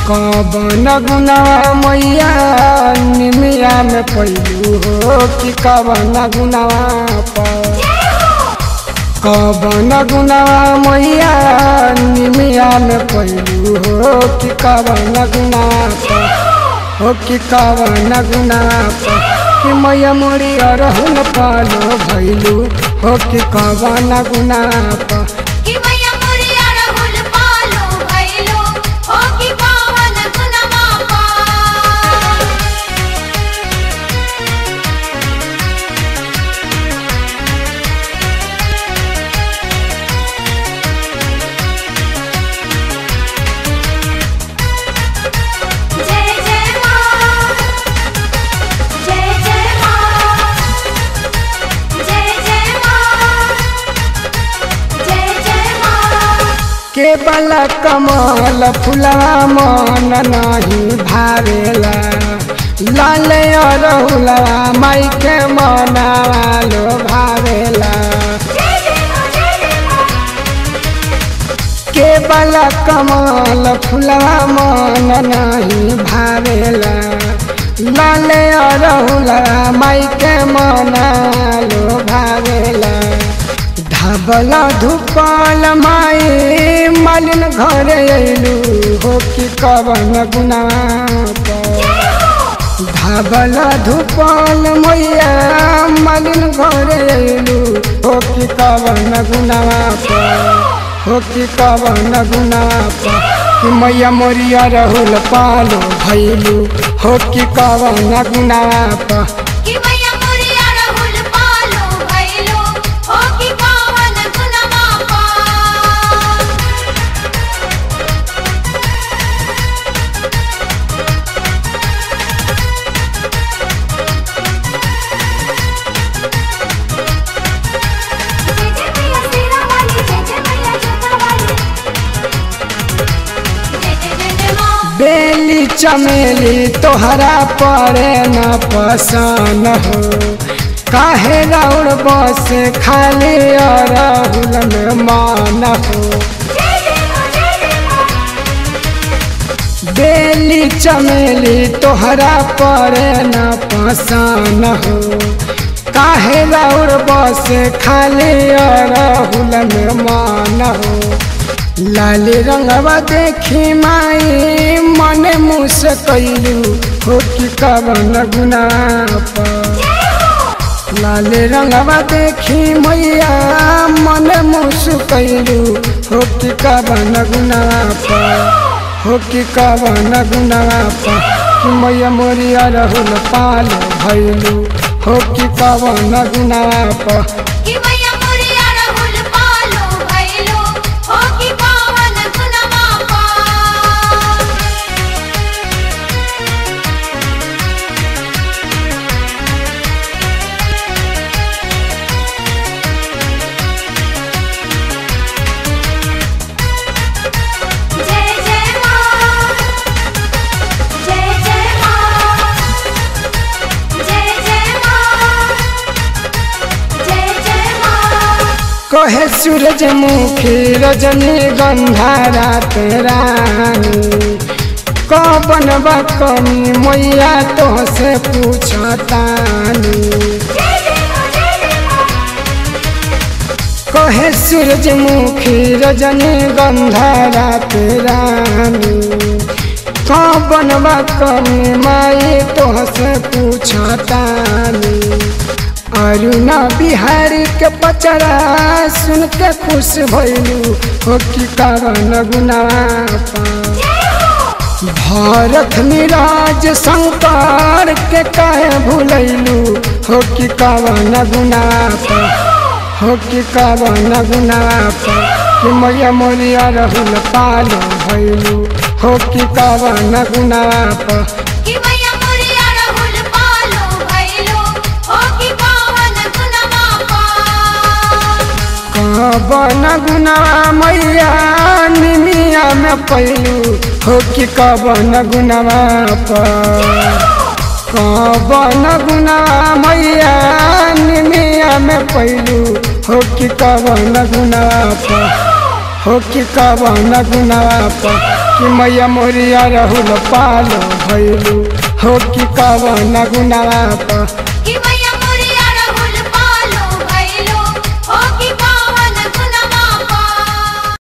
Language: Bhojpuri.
कवन गुनावा मैया निमिया में पैलू हो कि कवन गुनावा पर कवन गुनावा मैया निमिया में पैलू हो कि कवन गुनावा पर हो कि कवन गुनावा पर कि मैया मोरी अरहुल पालो भैलू हो कि कवन गुनावा पर कि मैया मोरिया रहुल पालो भइलो हो कि पावन गुनमा पा जय जय मां जय जय मां जय जय मां जय जय मां के बल कमल फुलवा मन नहीं भावेला लाल अरहुलवा माई के मनावा लो भावेला जय जय मां जय जय मां के बल कमल फुलवा मन नहीं भावेला लाल अरहुलवा माई के मना लो भावेला धबल धुपल माई मालिन घर अइलू हो कि कवन गुनावा पर धाबल धुपल मैया मालिन घर अइलू हो कि कवन गुनावा पर हो कि कवन गुनावा पर कि मैया मोरिया रहुल पालो भैलू हो कि कवन गुनावा पर कि मैया मोरिया रहुल पालो भइलो हो कि पावन गुनमा पा जय जय मैया सेना वाली जय जय मैया जोता वाली जय जय जय जय मां बेली चमेली तोहरा पड़े न पसन हो काहे राउर बस खाली अरहुल में मान हो जय जय मां जय जय मां बेली चमेली तोहरा पड़े न पसन हो काहे राउर बस खाली अरहुल में मान हो लाली रंगवा देखी माई मन मुस कैलू हो कि कवन गुना पर लाले रंगवा देखी मैया मन मुस कैलू हो कि कवन गुनावा पर हो कि कवन गुनावा पर कि मैया मोरिया रहुल पालो भैलू हो कि कवन गुनावा पर कि मैया मोरिया रहुल पालो भइलो हो कि पावन गुनमा पा जय जय मां जय जय मां जय जय मां जय जय मां कहे सूरजमुखी रजनी गंधा रात रानी कवन बा कमी मैया तो से पूछतानी जय जय मां जय जय मां कहे सूरजमुखी रजनी गंधा रात रानी कवन बा कमी माई तो से पूछतानी अरुणा बिहारी के पचरा सुन के खुश भैलू हो कि कवन गुनावा पा भारत मिराज शंकर के काहे भूलैलू हो कि कवन गुना पर हो कि कवन गुना पर कि मैया मोरिया रहुल पालो भैलू हो कि कवन गुना पर कि मैया मोरिया रहुल पालो भइलो हो कि पावन गुनमा पा कवन गुना मैया निमिया में पैलू हो कि कवन गुनावा पर कवन गुना मैया निमिया में पैलू हो कि कवन गुना पर हो कि कवन गुनावा पर कि मैया मोरिया रहुल पालो भैलू हो कि कवन गुनावा पर कि